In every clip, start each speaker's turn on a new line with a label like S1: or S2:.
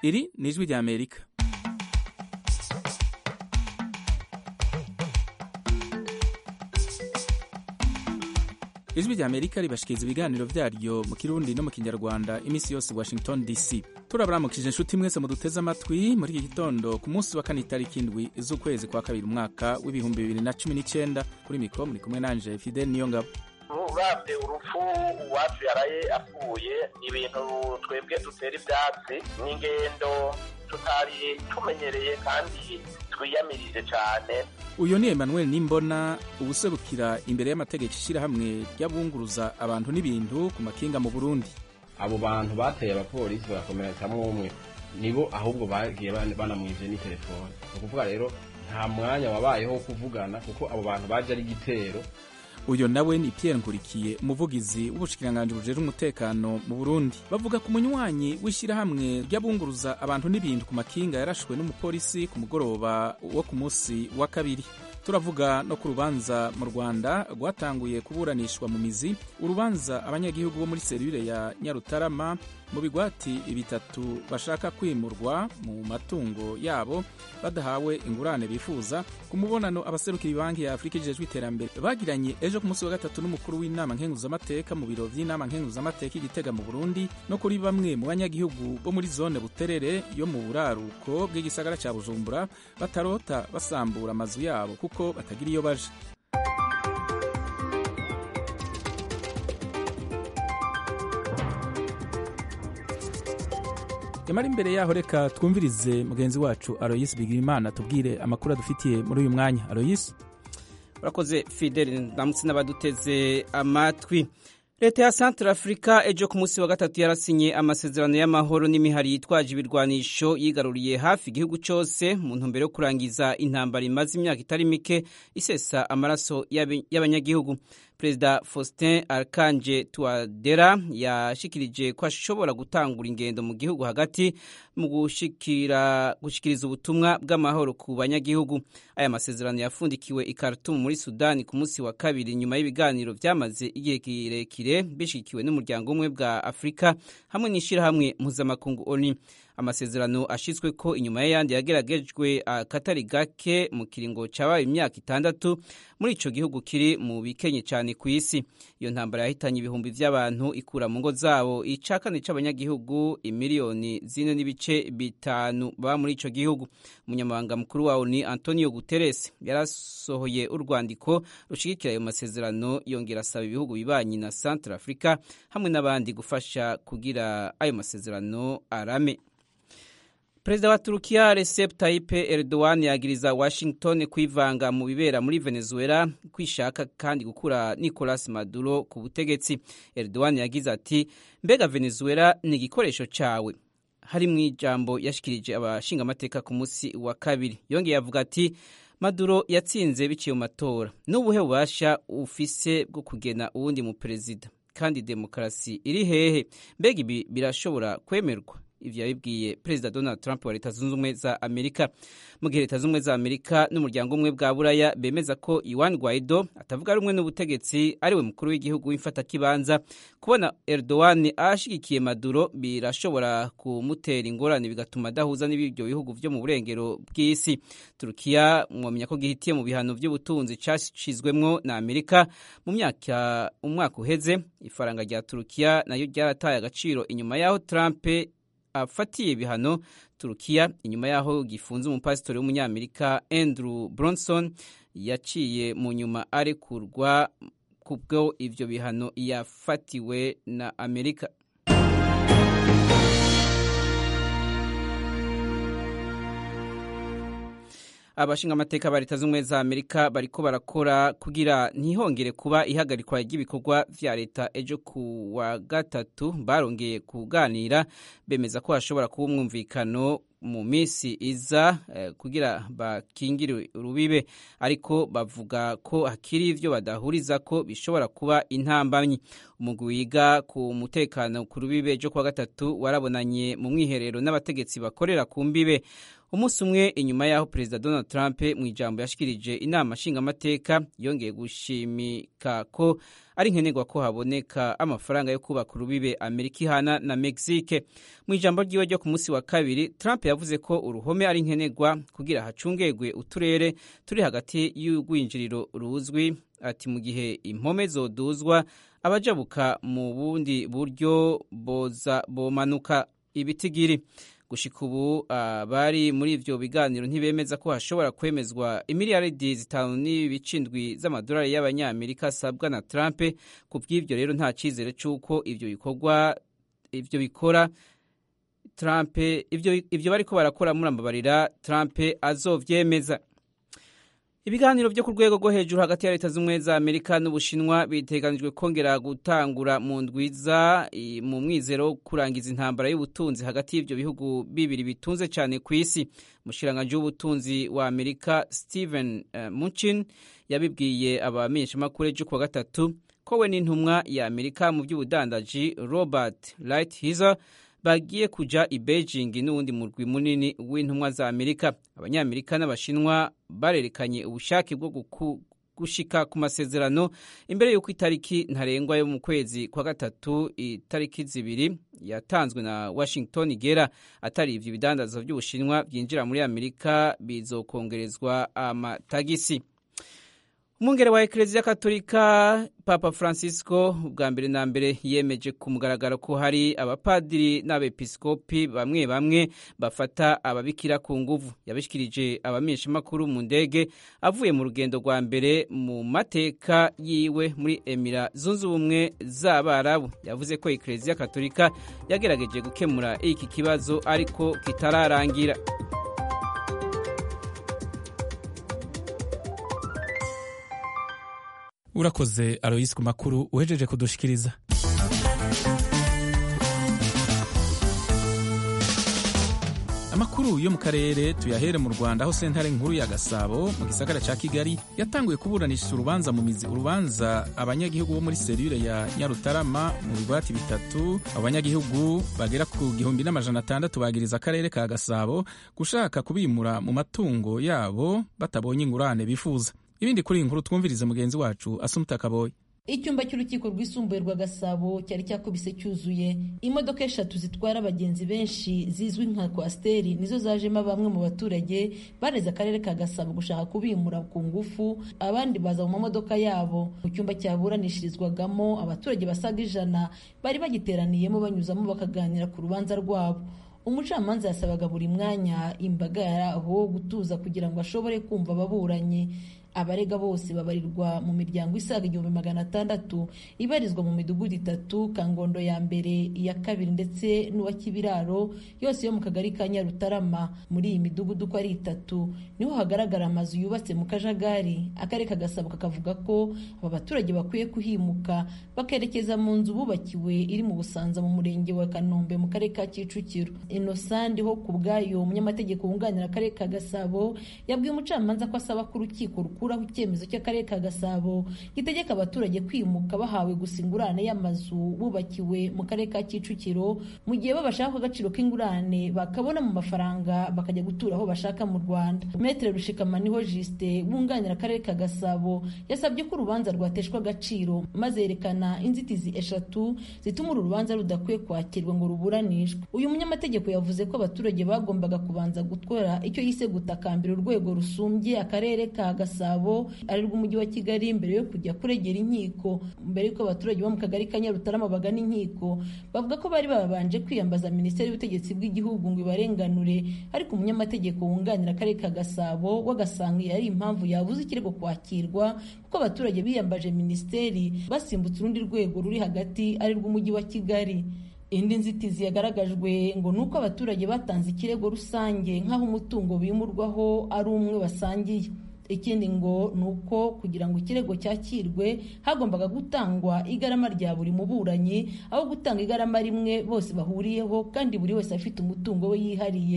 S1: iri ni ijwi rya amerika ijwi rya amerika ribashikiriza ibiganiro vyaryo mu kirundi no mu kinyarwanda iminsi yose washington dc turabaramukije inshuti mwese muduteze amatwi muri iki gitondo ku munsi wa kane itariki indwi z'ukwezi kwa kabiri umwaka w'ibihumbi bibiri na cumi n'icenda kuri mikoro muri kumwe nanje fidel niyongabo
S2: uravye urupfu uwacu yaraye apfuye ni ibintu twebwe dutera ivyatsi n'ingendo tutari tumenyereye kandi twiyamirije cane
S1: uyu ni emmanuel nimbona ubuserukira imbere y'amategeko ishirahamwe ry'abunguruza abantu n'ibintu ku makinga mu burundi
S3: abo bantu bateye abapolisi barakomeretsamwo umwe nibo ahubwo bagiye banamwivye ni telefone ni ukuvuga rero nta mwanya wabayeho wo kuvugana kuko abo bantu baje ari igitero
S1: uyu nawe ni Pierre Nkurikiye umuvugizi w'ubushikiranganji bujejwe umutekano mu Burundi bavuga ku munywanyi w'ishyirahamwe ry'abunguruza abantu n'ibintu ku makinga yarashwe n'umupolisi ku mugoroba wo ku munsi wa kabiri turavuga no ku rubanza mu Rwanda rwatanguye kuburanishwa mu mizi urubanza abanyagihugu bo muri serivire ya Nyarutarama mu bigwati bitatu bashaka kwimurwa mu matungo yabo badahawe ingurane bifuza ku mubonano abaserukira banki ya Afurika ijejwe iterambere bagiranye ejo ku munsi wa gatatu n'umukuru w'inama nkenguzamateka mu biro vy'inama nkenguzamateka igitega mu Burundi no kuri bamwe mu banyagihugu bo muri zone Buterere yo mu buraruko bw'igisagara ca Bujumbura batarota basambura amazu yabo kuko batagira iyo baje yamara imbere yaho reka twumvirize mugenzi wacu Aloyis Bigirimana tubwire amakuru adufitiye muri uyu mwanya Aloyis
S4: urakoze Fidel ndamutse n'abaduteze amatwi leta ya Central Africa ejo ku munsi wa gatatu yarasinye amasezerano y'amahoro n'imihari yitwaje ibirwanisho yigaruriye hafi igihugu cyose mu ntumbero yo kurangiza intambara imaze imyaka itari mike isesa amaraso y'abanyagihugu perezida faustin arkanje tuwadera yashikirije ko ashobora gutangura ingendo mu gihugu hagati mu gushikiriza ubutumwa bw'amahoro ku banyagihugu aya masezerano yafundikiwe i Khartoum muri sudani ku munsi wa kabiri nyuma y'ibiganiro byamaze igihe kirekire bishikiwe n'umuryango umwe bwa afurika hamwe n'ishyirahamwe mpuzamakungu oni amasezerano ashyizwe ko inyuma y'ayandi yageragejwe akatari gake mu kiringo cyabaye imyaka itandatu muri icyo gihugu kiri mu bikenye cyane ku isi iyo ntambara yahitanye ibihumbi by'abantu ikura mu ngo zabo ica kane cy'abanyagihugu imiliyoni zine n'ibice bitanu baba muri icyo gihugu umunyamabanga mukuru wawo ni antonio guterres yarasohoye urwandiko rushyigikira ayo masezerano yongera asaba ibihugu bibanyi na central africa hamwe n'abandi gufasha kugira ayo masezerano arame perezida wa turukiya recep tayyip erdogan yagiriza washington kwivanga mu bibera muri venezuela kwishaka kandi gukura nicolas maduro ku butegetsi erdogan yagize ati mbega venezuela ni igikoresho cyawe hari mu ijambo yashikirije abashingamateka ku munsi wa kabiri yongeye avuga ati maduro yatsinze biciye mu matora n'ubuhe bubasha ufise bwo kugena uwundi mu perezida kandi demokarasi iri hehe mbega ibi birashobora kwemerwa ivyo yabibwiye perezida donald trump wa leta zunze ubumwe za amerika mu gihe leta zunze ubumwe za amerika n'umuryango umwe bwa buraya bemeza ko iwan guaido atavuga rumwe n'ubutegetsi ariwe mukuru w'igihugu w'imfatakibanza kubona erdogan ashigikiye maduro birashobora kumutera ingorane bigatuma adahuza n'ibyo bihugu vyo mu burengero bw'isi turukiya mwomenya ko gihitiye mu bihano vy'ubutunzi cashizwemwo na amerika mu myaka umwaka uheze ifaranga rya turukiya nayo ryarataye agaciro inyuma y'aho trump afatiye ibihano turukiya inyuma y'aho gifunze umupasitori w'umunyamerika andrew bronson yaciye mu nyuma arekurwa kubwo ivyo bihano yafatiwe na amerika abashingamateka ba leta z'ubumwe za amerika bariko barakora kugira ntihongere kuba ihagarikwa ry'ibikorwa vya leta ejo ku wa gatatu barongeye kuganira bemeza ko hashobora kuba umwumvikano mu minsi iza eh, kugira bakingire urubibe ariko bavuga ko hakiri ivyo badahuriza ko bishobora kuba intambamyi umugwi wiga ku mutekano ku rubibe ejo kuwa gatatu warabonanye mu mwiherero n'abategetsi bakorera ku mbibe umunsi umwe inyuma y'aho perezida donald trump mu ijambo yashikirije inama nshingamateka yongeye gushimika ko ari nkenerwa ko haboneka amafaranga yo kubaka urubibe amerika ihana na mexique mu ijambo ryiwe ryo ku munsi wa kabiri trump yavuze ko uruhome ari nkenerwa kugira hacungegwe uturere turi hagati y'urwinjiriro ruzwi ati mu gihe impome zoduzwa abajabuka mu bundi buryo boza bomanuka ibitigiri gushika ubu abari muri ivyo biganiro ntibemeza ko hashobora kwemezwa imiliyaridi zitanu n'ibicindwi z'amadolari y'abanyamerika asabwa na Trump ku bw'ivyo rero nta cizere c'uko ivyo bikorwa ivyo bikora Trump ivyo ivyo bariko barakora murambabarira Trump azovyemeza ibiganiro byo ku rwego rwo hejuru hagati ya leta z'ubumwe za amerika n'ubushinwa biteganijwe kongera gutangura mu ndwiza mu mwizero wo kurangiza intambara y'ubutunzi hagati y'ibyo bihugu bibiri bitunze cyane ku isi umushiranganji w'ubutunzi wa amerika steven uh, munchin yabibwiye abamenyeshamakuru ejo kuwa gatatu ko we n'intumwa ya amerika mu by'ubudandaji robert lighthizer bagiye kuja i Beijing n'uwundi murwi munini w'intumwa za Amerika abanyamerika n'abashinwa barerekanye ubushake bwo gushika ku masezerano imbere y'uko itariki ntarengwa yo mu kwezi kwa gatatu itariki zibiri yatanzwe na Washington igera atari ivyo bidandazo by'ubushinwa byinjira muri Amerika bizokongerezwa amatagisi umwungere wa ekereziya katolika papa francisco bwa mbere na mbere yemeje ku mugaragaro ko hari abapadiri n'abepiskopi bamwe bamwe bafata ababikira ku nguvu yabishikirije abamenyeshamakuru mu ndege avuye mu rugendo rwa mbere mu mateka yiwe muri emira zunze ubumwe z'abarabu yavuze ko ekereziya katolika yagerageje gukemura iki kibazo ariko kitararangira
S1: urakoze aloyisi ku makuru uhejeje kudushikiriza amakuru yo mu karere tuyahere mu rwanda aho sentare nkuru ya gasabo mu gisagara cya kigali yatanguye kuburanisha urubanza mu mizi urubanza abanyagihugu bo muri serire ya nyarutarama mu bigwati bitatu abo banyagihugu bagera ku gihumbi n'amajana atandatu bagiriza akarere ka gasabo gushaka kubimura mu matungo yabo batabonye ingurane bifuza ibindi kuri iyi nkuru twumvirize mugenzi wacu asumuta kaboye
S5: icyumba cy'urukiko rwisumbuye rwa gasabo cyari cyakubise cyuzuye imodoka eshatu zitwara abagenzi benshi zizwi nka kwasiteri nizo zajemo bamwe mu baturage bareze akarere ka gasabo gushaka kubimura ku ngufu abandi baza mu mamodoka yabo mu cyumba cyaburanishirizwagamo abaturage basaga ijana bari bagiteraniyemo banyuzamo bakaganira ku rubanza rwabo umucamanza yasabaga buri mwanya imbaga yari aho gutuza kugira ngo ashobore kumva ababuranyi abarega bose babarirwa mu miryango isaga igihumbi magana atandatu ibarizwa mu midugudu itatu kangondo ya mbere iya kabiri ndetse n'uwa kibiraro yose yo mu kagari ka nyarutarama muri iyi midugudu uko ari itatu niho hagaragara amazu yubatse mu kajagari akarere kagasabo kakavuga ko aba baturage bakwiye kuhimuka bakerekeza mu nzu bubakiwe iri mu busanza mu murenge wa kanombe mu karere ka kicukiro inosandi ho ku bwayo umunyamategeko wunganira akarere ka gasabo yabwiye umucamanza ko asaba ko urukiko rukuru gukuraho icyemezo cy'akarere ka gasabo gitegeka abaturage kwimuka bahawe gusa ingurane y'amazu bubakiwe mu karere ka kicukiro mu gihe bo bashaka agaciro k'ingurane bakabona mu mafaranga bakajya gutura aho bashaka mu rwanda metere rushikamaniho jisite wunganira akarere ka gasabo yasabye ko urubanza rwateshwa agaciro maze yerekana inzitizi eshatu zituma uru rubanza rudakwiye kwakirwa ngo ruburanishwe uyu munyamategeko yavuze ko abaturage bagombaga kubanza gukora icyo yise gutakambira urwego rusumbye akarere ka gasabo ari rw'umujyi wa kigali mbere yo kujya kuregera inkiko mbere y'uko abaturage bo mu kagari ka nyarutarama bagana inkiko bavuga ko bari babanje kwiyambaza minisiteri y'ubutegetsi bw'igihugu ngo ibarenganure ariko umunyamategeko wunganira akarere ka gasabo wagasanga ari impamvu yabuze ikirego kwakirwa kuko abaturage biyambaje minisiteri basimbutse urundi rwego ruri hagati ari rw'umujyi wa kigali indi nzitizi yagaragajwe ngo ni uko abaturage batanze ikirego rusange nk'aho umutungo bimurwaho ari umwe basangiye ikindi ngo ni uko kugira ngo ikirego cyakirwe hagombaga gutangwa igarama rya buri muburanyi aho gutanga igarama rimwe bose bahuriyeho kandi buri wese afite umutungo we yihariye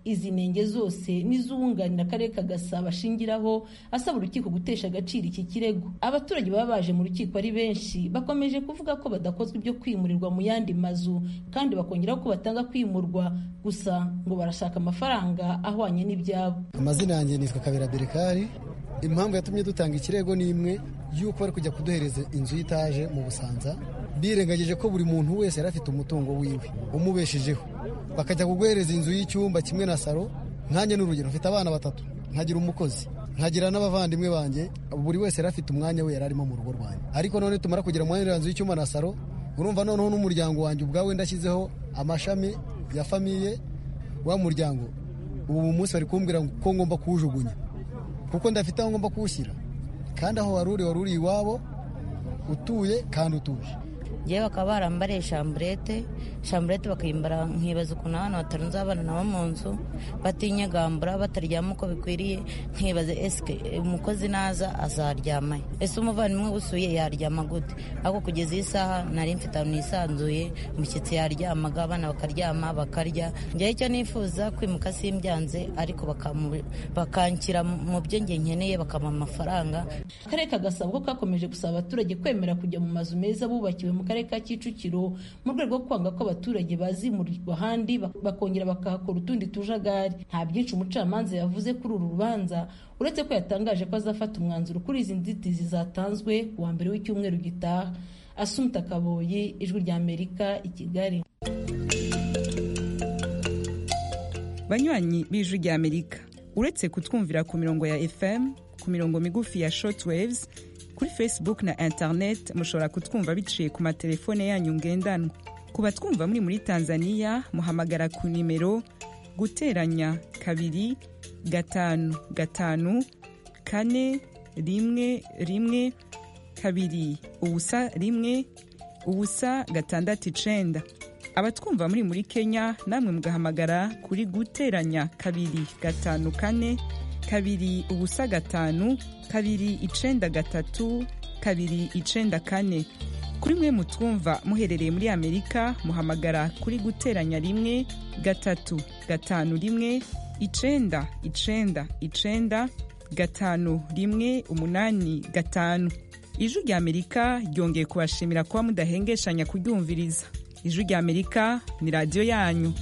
S5: izi nenge zose n'iz'uwunganira akarere ka gasabo ashingiraho asaba urukiko gutesha agaciro iki kirego abaturage baba baje mu rukiko ari benshi bakomeje kuvuga ko badakozwa ibyo kwimurirwa mu yandi mazu kandi bakongeraho ko batanga kwimurwa gusa ngo barashaka amafaranga ahwanye n'ibyabo
S6: amazina yanjye nitwa kabera berekari impamvu yatumye dutanga ikirego ni imwe y'uko bari kujya kuduhereza inzu y'itaje mu busanza birengagije ko buri muntu wese yari afite umutungo wiwe umubeshejeho bakajya kuguhereza inzu y'icyumba kimwe na saro nkanjye n'urugero mfite abana batatu nkagira umukozi nkagira n'abavandimwe banjye buri wese yari afite umwanya we yari arimo mu rugo rwanjye ariko none tumara kugira umwanya nzu y'icyumba na saro urumva noneho n'umuryango wanjye ubwawe ndashyizeho amashami ya famiye wa muryango ubu munsi bari kumbwira ko ngomba kuwujugunya kuko ndafite aho ngomba kuwushyira kandi aho wari uri wari uri iwabo utuye kandi utuje
S7: ngewe bakaba barambariye shamburete shamburete bakimbara nkibaza ukuntu abana batarunze abana nabo mu nzu batinyegambura bataryama uko bikwiriye nkibaza esike umukozi naza azaryamaye ese umuvandimwe usuye yaryama gute ariko kugeza iyi saha nari mfite ahantu nisanzuye umushyitsi yaryamaga abana bakaryama bakarya ngewe icyo nifuza kwimuka simbyanze ariko bakanshyira mu byo nge nkeneye bakampa amafaranga
S5: akarere ka gasabo ko kakomeje gusaba abaturage kwemera kujya mu mazu meza bubakiwe mu karere ka kicukiro mu rwego rwo kwanga ko abaturage bazimurirwa ahandi bakongera bakahakora utundi tujagari nta byinshi umucamanza yavuze kuri uru rubanza uretse ko yatangaje ko azafata umwanzuro kuri izi nzitizi zatanzwe ku wa mbere w'icyumweru gitaha asumta kaboyi ijwi rya amerika i kigali
S8: banywanyi b'ijwi rya amerika uretse kutwumvira ku mirongo ya fm ku mirongo migufi ya shortwaves kuri facebook na internet mushobora kutwumva biciye ku matelefone yanyu ngendanwa ku batwumva muri muri tanzania muhamagara ku nimero guteranya kabiri gatanu gatanu kane rimwe rimwe kabiri ubusa rimwe ubusa gatandatu icenda abatwumva muri muri kenya namwe mugahamagara kuri guteranya kabiri gatanu kane kabiri ubusa gatanu kabiri icenda gatatu kabiri icenda kane kuri mwe mutwumva muherereye muri amerika muhamagara kuri guteranya rimwe gatatu gatanu rimwe icenda icenda icenda gatanu rimwe umunani gatanu ijwi rya amerika ryongeye kubashimira kuba mudahengeshanya kuryumviriza ijwi rya amerika ni radiyo yanyu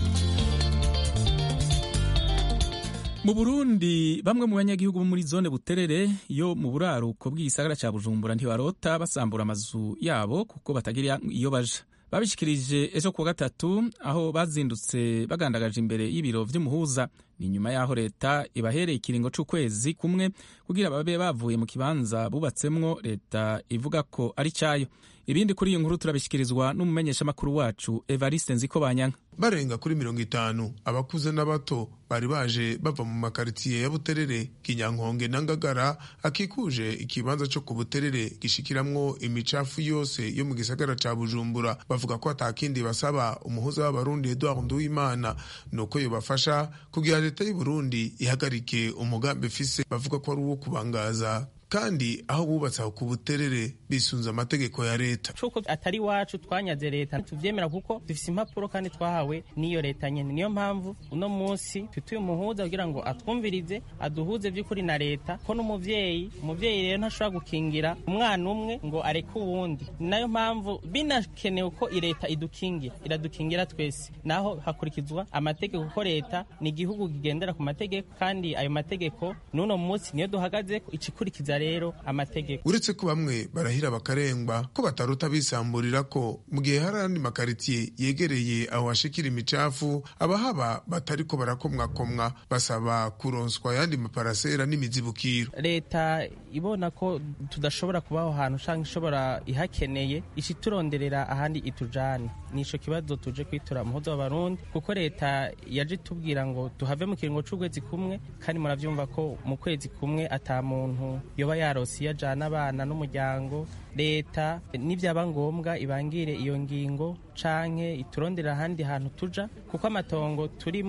S1: mu burundi bamwe mu banyagihugu bo muri zone buterere yo mu buraruko bw'igisagara cya bujumbura ntibarota basambura amazu yabo kuko batagira iyo baja babishikirije ejo kuwa gatatu aho bazindutse bagandagaje imbere y'ibiro vy'umuhuza ni nyuma y'aho leta ibahereye ikiringo c'ukwezi kumwe kugira babe bavuye mu kibanza bubatsemwo leta ivuga ko ari cayo ibindi kuri iyi nkuru turabishyikirizwa n'umumenyeshamakuru wacu evariste nziko banyanka
S9: barenga kuri mirongo itanu abakuze n'abato bari baje bava mu makaritsiye ya buterere kinyankonge na ngagara akikuje ikibanza cyo ku buterere gishikiramwo imicafu yose yo mu gisagara ca bujumbura bavuga ko atakindi basaba umuhuza w'abarundi edward nduwimana nuko yobafasha kugira leta y'uburundi ihagarike umugambi ifise bavuga ko ari uwo kubangaza kandi aho bubatse aho ku buterere bisunze amategeko ya leta
S10: cuko atari iwacu twanyaze leta tuvyemera kuko dufise impapuro kandi twahawe n'iyo leta nyene niyo mpamvu uno munsi tutuye umuhuza kugira ngo atwumvirize aduhuze vy'ukuri na leta ko n'umuvyeyi umuvyeyi rero ntashobora gukingira umwana umwe ngo areke uwundi ni nayo mpamvu binakenewe ko leta idukingira iradukingira twese naho hakurikizwa amategeko ko leta ni igihugu kigendera ku mategeko kandi ayo mategeko n'uno munsi niyo duhagazeko icikurikiza rero amategeko
S9: uretse ko bamwe barahira bakarengwa ko bataruta bisamburira ko mu gihe hari andi makaritsiye yegereye aho hashikira imicafu abahaba batariko barakomwakomwa basaba kuronswa ayandi maparasera n'imizibukiro
S10: leta ibona ko tudashobora kuba aho hantu canke ishobora ihakeneye ishituronderera ahandi itujane nico kibazo tuje kwitura muhuzo w'abarundi kuko leta yaje itubwira ngo tuhave mu kiringo c'ukwezi kumwe kandi muravyumva ko mu kwezi kumwe ata muntu yoba yarose iyo ajana abana n'umuryango leta nibyaba ngombwa ibangire iyo ngingo canke iturondera ahandi hantu tuja kuko amatongo turimwo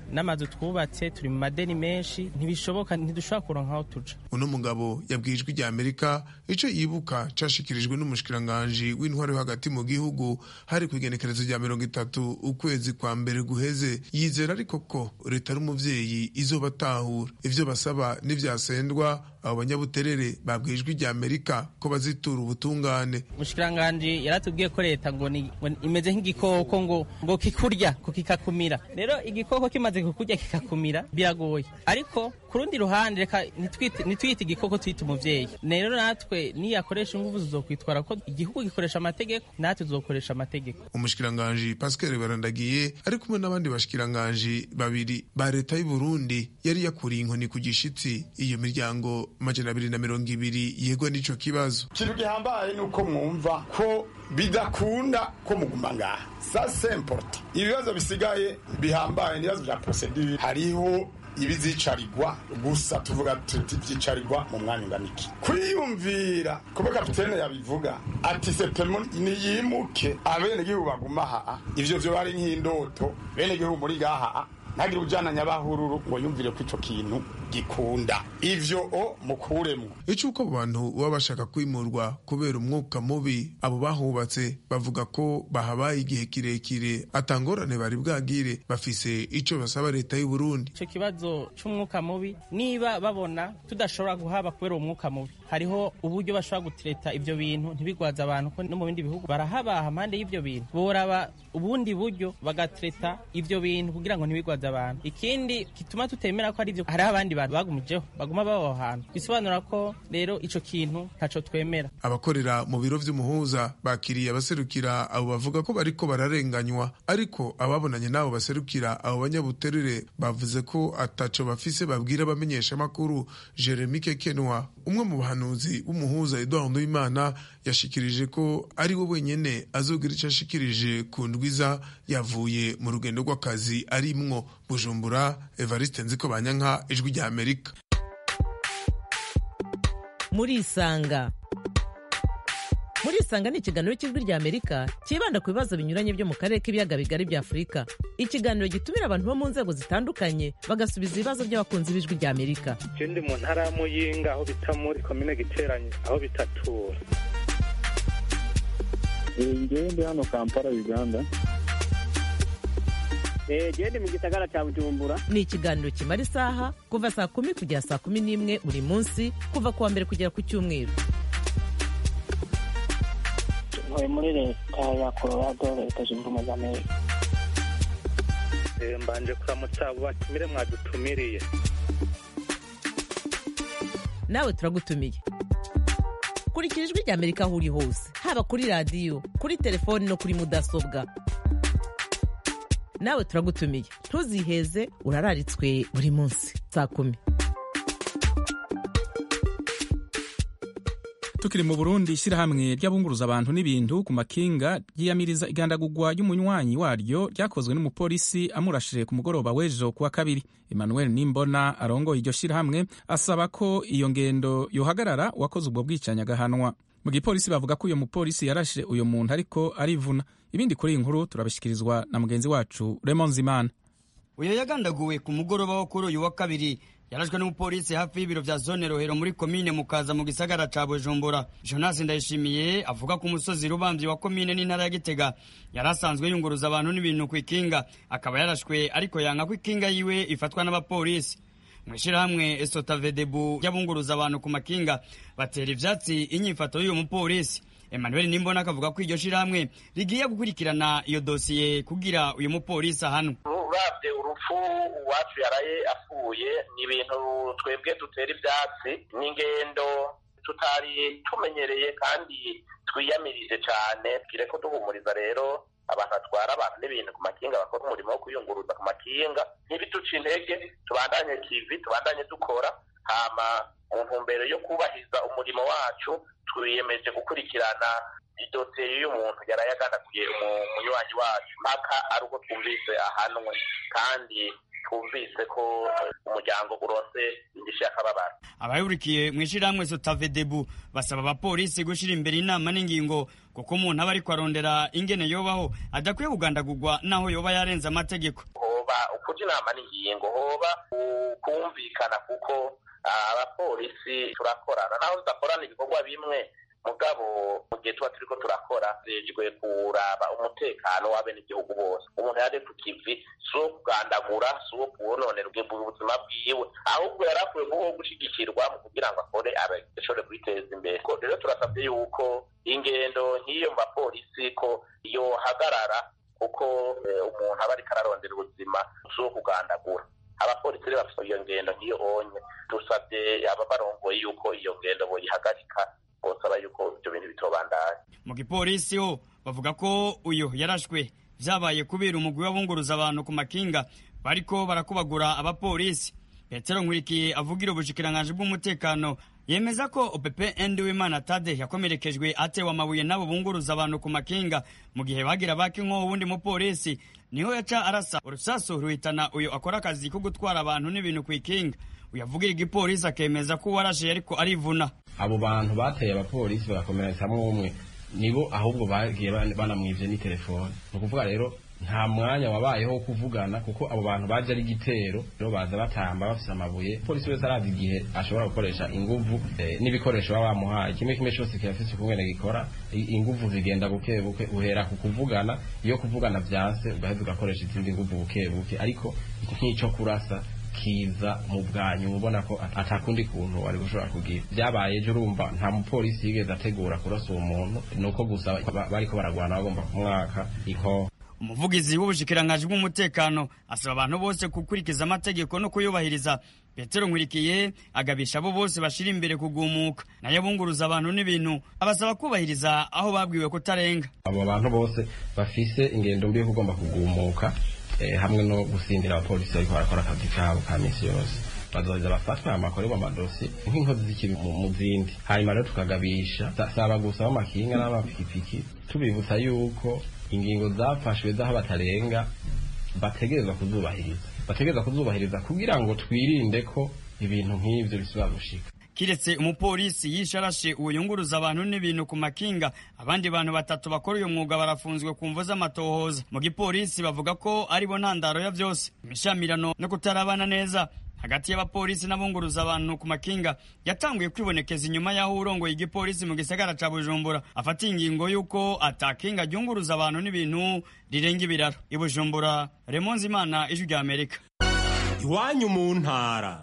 S10: n'amazu twubatse turi mu madeni menshi ntibishoboka ntidushobora kuronka aho tuja
S9: uno mugabo yabwiye ijwi rya amerika ico yibuka cashikirijwe n'umushikiranganji w'intwaro yo hagati mu gihugu hari kw'igenekerezo rya mirongo itatu ukwezi kwa mbere guheze yizera ariko ko leta ari umuvyeyi izobatahura ivyo basaba n'ivyasendwa abo banyabuterere babwiye ijwi rya amerika ko bazitura ubutungane
S10: umushikiranganji yaratubwiye ko leta ngo ni- ngo imeze nk'igikoko ngo ngo kikurya ko kikakumira rero igikoko kimaze kukurya kikakumira biragoye ariko ku rundi ruhande reka ntitwite- ntitwite igikoko twite umuvyeyi rero natwe niyakoresha inguvu zizokwitwara ko igihugu gikoresha amategeko natwe tuzokoresha amategeko
S9: umushikiranganji pascal barandagiye ari kumwe n'abandi bashikiranganji babiri ba leta y'u burundi yari yakuriye inkoni ku gishitsi iyo miryango majana abiri na mirongo ibiri yegwa n'ico kibazo
S11: ikintu gihambaye ni uko mwumva ko bidakunda ko muguma ngaha sa semporte ibibazo bisigaye bihambaye n'ibibazo bya prosedure hariho ibizicarirwa gusa tuvuga tuti vyicarirwa mu mwanya ungana iki kwiyumvira kuba kapitene yabivuga ati septemo niyimuke abenegihugu baguma haa ivyo vyo bari nk'indoto benegihugu muri gaha ntagire ujana nyabahururu ngo yumvire ko ico kintu gikunda ivyo o mukuremwo
S9: icuko abo bantu baba bashaka kwimurwa kubera umwuka mubi abo bahubatse bavuga ko bahabaye igihe kirekire atangorane bari bwagire bafise ico basaba leta y'u Burundi
S10: icyo kibazo cy'umwuka mubi niba babona tudashobora guhaba kubera uwo mwuka mubi hariho uburyo bashobora gutereta ibyo bintu ntibigwaze abantu ko no mu bindi bihugu barahabaha impande y'ibyo bintu boraba ubundi buryo bagatereta ibyo bintu kugira ngo ntibigwaze abantu ikindi gituma tutemera ko ari ibyo hariho abandi bantu bagumijeho baguma baba aho hantu bisobanura ko rero ico kintu ntaco twemera
S9: abakorera mu biro vy'umuhuza bakiriye abaserukira abo bavuga ko bariko bararenganywa ariko ababonanye n'abo baserukira abo banyabuterere bavuze ko ataco bafise babwira abamenyesha amakuru Jeremy Kekenwa umwe mu bahanuzi w'umuhuza Edouard Nduwimana yashikirije ko ari we wenyene azogira ico ashikirije ku ndwiza yavuye mu rugendo rw'akazi arimwo Bujumbura Evariste Nziko Banyanka ijwi rya Amerika
S12: murisanga murisanga ni ikiganiro cy'ijwi rya amerika cyibanda ku bibazo binyuranye byo mu karere k'ibiyaga bigari bya afurika ikiganiro gitumira abantu bo mu nzego zitandukanye bagasubiza ibibazo by'abakunzi b'ijwi rya amerika
S13: je ndi mu ntara ya muyinga aho bita muri komine giteranye aho bitatura
S14: ngewe ndi hano kampala uganda
S15: jewe ndi mu gisagara ca bujumbura
S12: ni ikiganiro kimara isaha kuva saa kumi kugera saa kumi n'imwe buri munsi kuva ku wa mbere kugera ku cyumweru
S15: ntuye muri leta ya colorado leta zunze ubumwe za amerika
S13: Eh, mbanje kuramutsa abo batumire mwadutumiriye
S12: nawe turagutumiye kurikira ijwi rya amerika aho uri hose haba kuri radiyo kuri telefoni no kuri mudasobwa nawe turagutumiye ntuziheze urararitswe buri munsi saa kumi
S1: tukiri mu burundi ishyirahamwe ry'abunguruza abantu n'ibintu ku makinga ryiyamiriza igandagurwa ry'umunywanyi waryo ryakozwe n'umupolisi amurashije ku mugoroba w'ejo kuwa kabiri emmanuel nimbona arongoye iryo shyirahamwe asaba ko iyo ngendo yohagarara uwakoze ubwo bwicanyi agahanwa mu gipolisi bavuga ko uyu mupolisi yarashe uyu muntu ariko arivuna ibindi kuri iyi nkuru turabishyikirizwa na mugenzi wacu Raymond Zimana
S16: uyu yagandaguwe ku mugoroba wo kuri uyu wa kabiri yarashwe n'umupolisi hafi y'ibiro vya zone rohero muri komine mukaza mu gisagara ca bujumbura jonas ndayishimiye avuga ko umusozi rubamvyi wa komine n'intara ya gitega yari asanzwe yunguruza abantu n'ibintu ku ikinga akaba yarashwe ariko yanka ko ikinga yiwe ifatwa n'abapolisi mw'ishirahamwe esotavedebu ry'abunguruza abantu ku makinga batera ivyatsi inyifato y'uyu mupolisi emmanuel nimbona akavuga ko iryo shirahamwe rigiye gukurikirana iyo dosiye kugira uyu mupolisi ahanwe
S2: uravye urupfu uwacu yaraye apfuye ni ibintu twebwe dutera ivyatsi n'ingendo tutari tumenyereye kandi twiyamirije cane tugire ko duhumuriza rero abantu batwara abantu n'ibintu ku makinga bakora umurimo wo kwiyunguruza ku makinga ntibiduce intege tubandanye kivi tubandanye dukora hama mu ntumbero yo kubahiriza umurimo wacu twiyemeje gukurikirana idosiye y'umuntu yaraye aganaguye umunywanyi wacu mpaka ari uko twumvise ahanwe kandi twumvise ko umuryango uronse indishyi y'akababaro
S16: abayurikiye mu ishirahamwe sotavedebu basaba abapolisi gushira imbere inama n'ingingo kuko umuntu aba ariko arondera ingene yobaho adakwiye kugandagurwa naho yoba yarenze amategeko
S2: hoba hoba ukuja inama n'ingingo hoba kumvikana kuko abapolisi turakorana naho tudakorana ibikorwa bimwe mugabo mu gihe tuba turiko turakora rejwe kuraba umutekano w'abenegihugu bose umuntu yaje ku kivi si uwo kugandagura si uwo kuwononera ubuzima bwiwe ahubwo yari akwiye kubaho gushigikirwa mu kugira ngo akore ashobore kwiteza imbere rero turasabye yuko ingendo nk'iyo mu bapolisi ko yohagarara kuko umuntu aba ariko ararondera ubuzima si uwo kugandagura abapolisi rero bafite iyo ngendo nk'iyo onye dusabye ababarongoye yuko iyo ngendo boyihagarika bosaba yuko ibyo bintu bitobandanya
S16: mu gipolisi ho bavuga ko uyu yarashwe vyabaye kubera umugwi w'abunguruza abantu ku makinga bariko barakubagura abapolisi petero nkurikiye avugira ubushikiranganji bw'umutekano yemeza ko opepe endi w'imana tade yakomerekejwe atewe amabuye n'abo bunguruza abantu ku makinga mu gihe bagira baka inkoho wundi mupolisi niho yaca arasa urusasu ruhitana uyu akora akazi ko gutwara abantu n'ibintu ku ikinga uyavugira igipolisi akemeza ko uwarashe ariko arivuna
S3: abo bantu bateye abapolisi bagakomeretsamwo umwe nibo ahubwo bagiye banamwivye ni telefone ni ukuvuga rero nta mwanya wabayeho wo kuvugana kuko abo bantu baje ari igitero rero baza batamba bafise amabuye polisi wese arazi igihe ashobora gukoresha inguvu eh, n'ibikoresho baba bamuhaye kimwe kimwe cyose kirafise ukungene gikora inguvu zigenda buke buke uhera ku kuvugana iyo kuvugana vyanse ugaheza ugakoresha izindi nguvu buke buke ariko nk'ico kurasa kiza mu bwanyu mubona ko atakundi kuntu wari gushobora kugira byabaye ejo urumva nta mupolisi yigeze ategura kurasa uwo muntu nuko gusa bariko baragwana bagomba kumwaka inkoho
S16: umuvugizi w'ubushikiranganji bw'umutekano asaba abantu bose gukurikiza amategeko no kuyubahiriza petero nkurikiye agabisha abo bose bashira imbere kugumuka nayo abunguruza abantu n'ibintu abasaba kubahiriza aho babwiwe kutarenga
S3: abo bantu bose bafise ingendo mbi yo kugomba kugumuka eh, hamwe no gusindira abapolisi bariko barakora akazi kabo ka misi yose bazoheza bafatwe amakorerwa amadosi nk'inkozi z'ikibi mu zindi hanyuma rero tukagabisha saba gusa b'amakinga n'abapikipiki tubibutsa yuko ingingo zafashwe z'aho batarenga bategerezwa kuzubahiriza bategerezwa kuzubahiriza kugira ngo twirinde ko ibintu nk'ivyo bisubira gushika
S16: kiretse umupolisi yishe arashe uwo yunguruza abantu n'ibintu ku makinga abandi bantu batatu bakora uyu mwuga barafunzwe ku mvo z'amatohoza mu gipolisi bavuga ko aribo ntandaro ya vyose imishamirano no kutarabana neza hagati y'abapolisi n'abunguruza abantu ku makinga yatanguye kwibonekeza inyuma y'aho urongoye igipolisi mu gisagara ca bujumbura afatiye ingingo y'uko atakinga ryunguruza abantu n'ibintu rirenga ibiraro i bujumbura remonzi imana ijwi rya amerika
S17: iwanyu mu ntara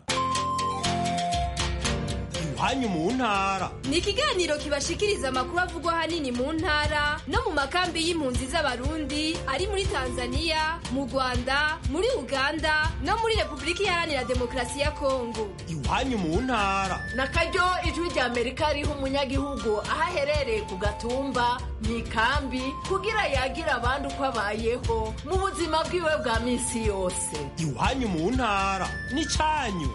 S17: iwanyu mu ntara
S18: ni ikiganiro kibashikiriza amakuru avugwa ahanini mu ntara no mu makambi y'impunzi z'abarundi ari muri tanzania mu rwanda muri uganda no muri repubulika iharanira demokarasi ya kongo
S17: iwanyu mu ntara
S19: na karyo ijwi rya amerika riha umunyagihugu aho aherereye ku gatumba mu ikambi kugira yagira abandi uko abayeho mu buzima bwiwe bwa minsi yose
S17: iwanyu mu ntara ni cyanyu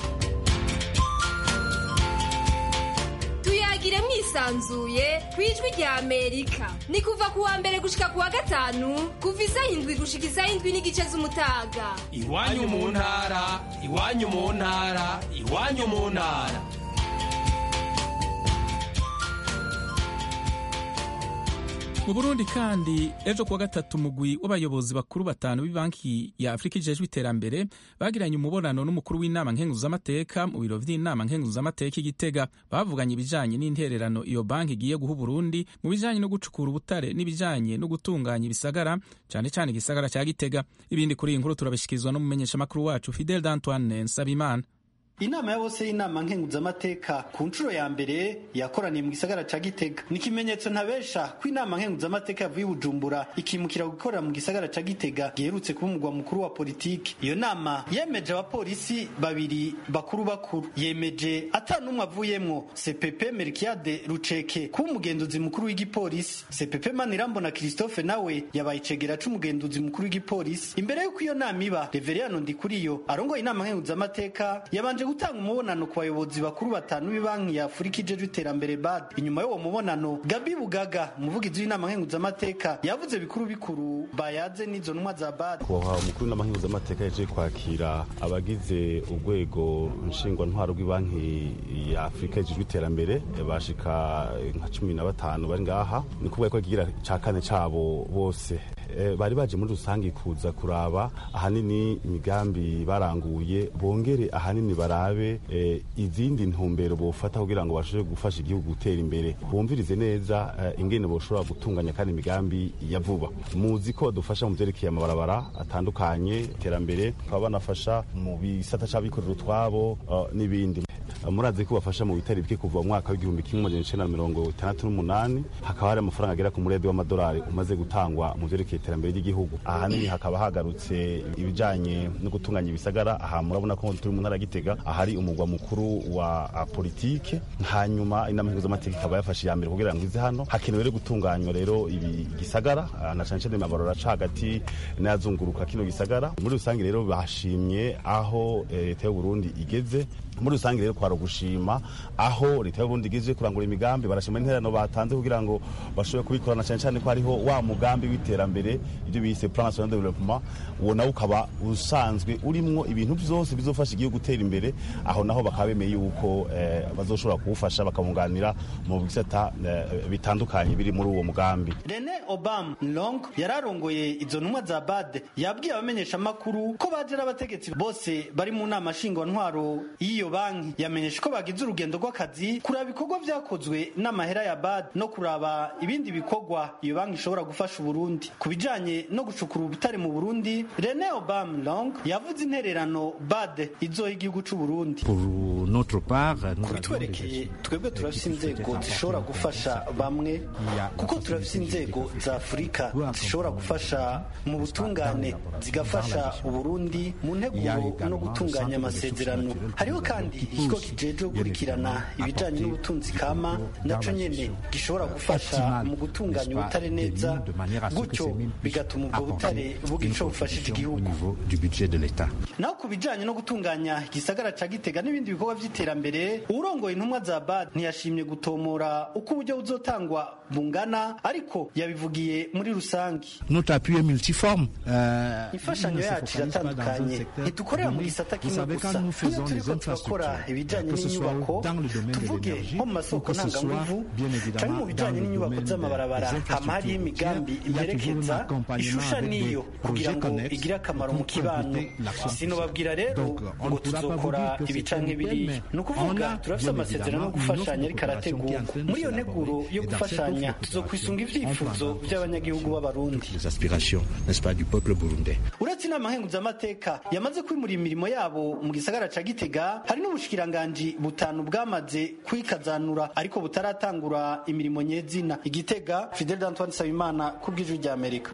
S18: tuyagire mwisanzuye ku ijwi rya amerika ni kuva ku wa mbere gushika ku wa gatanu kuva isaha indwi gushika isaha indwi n'igice z'umutaga
S17: iwanyu mu ntara iwanyu mu ntara iwanyu mu ntara
S1: mu burundi kandi ejo kuwa gatatu umugwi w'abayobozi bakuru batanu b'ibanki ya afurika ijejwe iterambere bagiranye umubonano n'umukuru w'inama nkenguzamateka mu biro vy'inama nkenguzamateka igitega bavuganye ibijanye n'intererano iyo banki igiye guha uburundi mu bijanye no gucukura ubutare n'ibijanye no gutunganya ibisagara cane cane igisagara ca gitega ibindi kuri iyi nkuru turabishikirizwa n'umumenyeshamakuru wacu fidel d'antoine nsabimana
S20: inama ya bose y'inama nkenguzamateka ku nshuro ya mbere yakoraniye mu gisagara ca gitega ni ikimenyetso ntabesha ko inama nkenguzamateka yavuye i bujumbura ikimukira gukorera mu gisagara ca gitega giherutse kuba umugwa mukuru wa politiki iyo nama yemeje abapolisi babiri bakuru bakuru yemeje ata n'umwe avuyemwo cpp melkiade ruceke kuba umugenduzi mukuru w'igipolisi cpp manirambona christophe nawe yabaye icegera c'umugenduzi mukuru w'igipolisi imbere y'uko iyo nama iba reveriyano ndikuriyo arongoye inama nkenguzamateka yabanje gutanga umubonano ku bayobozi bakuru batanu b'ibanki ya afurika ijejwe iterambere bad inyuma y'uwo mubonano gabi bugaga umuvugizi w'inama nkenguzamateka yavuze bikuru bikuru bayaze n'izo ntumwa za bad
S21: kuha umukuru w'inama nkenguzamateka yaje kwakira abagize urwego nshingwantwaro rw'ibanki ya afurika ijejwe iterambere bashika nka cumi na batanu bari ngaha ni kuvuga ko kigira ca kane cabo bose eh, bari baje muri rusange kuza kuraba ahanini imigambi baranguye bongere ahanini barabe eh, izindi ntumbero bofata kugira ngo bashobore gufasha igihugu gutera imbere bumvirize neza eh, ingene boshobora gutunganya kandi imigambi ya vuba muzi ko badufasha mu vyerekeye amabarabara atandukanye iterambere bakaba banafasha mu bisata c'abikorera utwabo uh, n'ibindi murazi ko bafasha mu bitari bike kuva mu mwaka w'igihumbi kimwe magana icenda na mirongo itandatu n'umunani hakaba hari amafaranga agera ku muredi w'amadolari umaze gutangwa mu vyerekeye iterambere ry'igihugu ahanini hakaba hagarutse ibijanye no gutunganya ibisagara aha murabona ko turi mu ntara ya gitega ahari umugwa mukuru wa uh, politike hanyuma inama mpuzamategeko ikaba yafashe iya mbere kugira ngo ize hano hakenewe rero gutunganywa rero ibi gisagara uh, na cane cane amabarora aca hagati n'ayazunguruka kino gisagara muri rusange rero bashimye aho leta y'u Burundi igeze muri rusange rero kwara gushima aho leta y'uburundi igeze kurangura imigambi barashima interano batanze kugira ngo bashobore kubikorana cyane cyane ko hariho wa mugambi w'iterambere ibyo bise plan national development uwo nawo ukaba usanzwe urimwo ibintu byose bizofasha igihugu gutera imbere aho naho bakaba bemeye yuko eh, bazoshobora kuwufasha bakamwunganira mu bisata eh, bitandukanye biri muri uwo mugambi
S20: rene obama long yararongoye izo ntumwa za bad yabwiye abamenyeshamakuru ko baje n'abategetsi bose bari mu nama nshingwantwaro y'iyo banki yamenyesha ko bagize urugendo rw'akazi kuraba ibikorwa vyakozwe n'amahera ya bad no kuraba ibindi bikorwa iyo banki ishobora gufasha uburundi ku bijanye no gucukura ubutare mu burundi rene obama long yavuze intererano bad izoha igihugu c'uburundi kubitwerekeye twebwe turafise inzego zishobora gufasha bamwe kuko turafise inzego za afurika zishobora gufasha mu butungane zigafasha uburundi mu nteguro no gutunganya amasezerano hariho kandi ikigo kijejwe gukurikirana ibijanye n'ubutunzi kama naco nyene gishobora gufasha mu gutunganya ubutare neza gutyo bigatuma ubwo butare bugira ico bufashije igihugu naho ku bijanye no gutunganya igisagara ca gitega n'ibindi bikorwa vy'iterambere uwurongoye intumwa za bad ntiyashimye gutomora uko uburyo buzotangwa bungana ariko yabivugiye muri rusangi imfashanyo yacu iratandukanye ntidukorera mu gisata kimwe gusa nk'iyo turiko turakora ibijanye n'inyubako tuvuge nko mu masoko ntanganguvu canke mu bijanye n'inyubako z'amabarabara hama hariho imigambi imerekeza ishusha niyo kugira ngo igire akamaro mu kibano sinobabwira rero ngo tuzokora ibi canke biriya ni ukuvuga turafise amasezerano yo gufashanya ariko arategurwa muri iyo nteguro yo gufashanya tuzokwisunga ivyifuzo vy'abanyagihugu b'abarundi uretse inama nkenguzamateka yamaze kwimura imirimo yabo mu gisagara ca gitega hari n'ubushikiranganji butanu bwamaze kwikazanura ariko butaratangura imirimo nyezina igitega fidel d'antoine nsabimana ku bw'ijwi rya amerika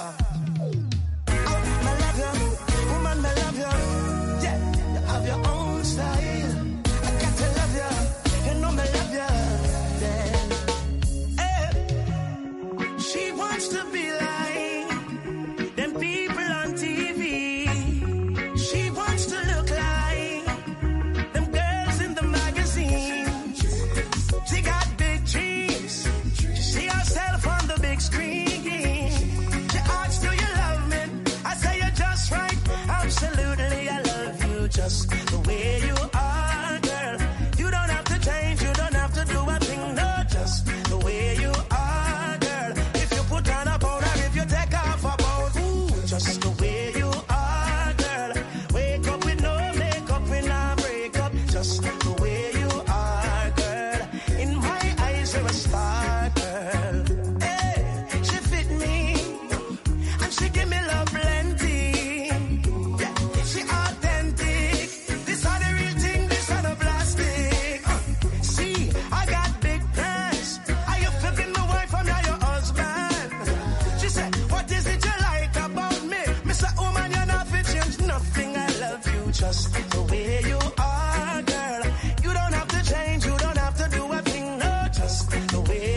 S4: She wants to be like them people on TV. She wants to look like them girls in the magazine. She got big dreams. She see herself on the big screen. She asks, Do you love me? I say you're just right. Absolutely, I love you just the way you are, girl. You don't have to change. You don't have to do a thing. No, just the way you are, girl. If you put on a powder, if you take off a boat, ooh, just the way you are, girl. Wake up with no makeup, with no breakup, just the way you are, girl. In my eyes, you're a star, girl. Hey, she fit me, and she give me love plenty. Yeah, she authentic. This are the real thing, this are the plastic. Uh, see, I got big plans. Are you flipping my wife? I'm not your husband. She said, What is it you like about me? Mr. Woman, you're not fit change nothing. I love you just the way you are, girl. You don't have to change, you don't have to do a thing, no, just the way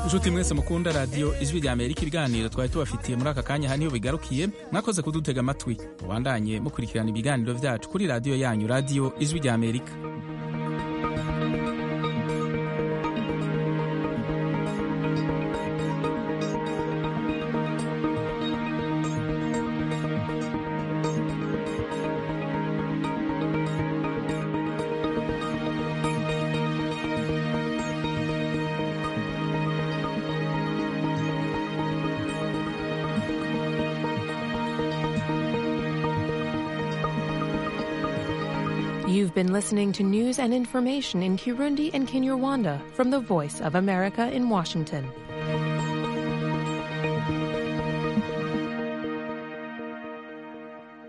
S1: inshuti mwese mukunda radiyo ijwi rya amerika ibiganiro twari tubafitiye muri aka kanya haniho bigarukiye mwakoze kudutega amatwi mubandanye mukurikirana ibiganiro byacu kuri radiyo yanyu radiyo ijwi rya amerika
S6: You've been listening to news and information in Kirundi and Kinyarwanda from the Voice of America in Washington.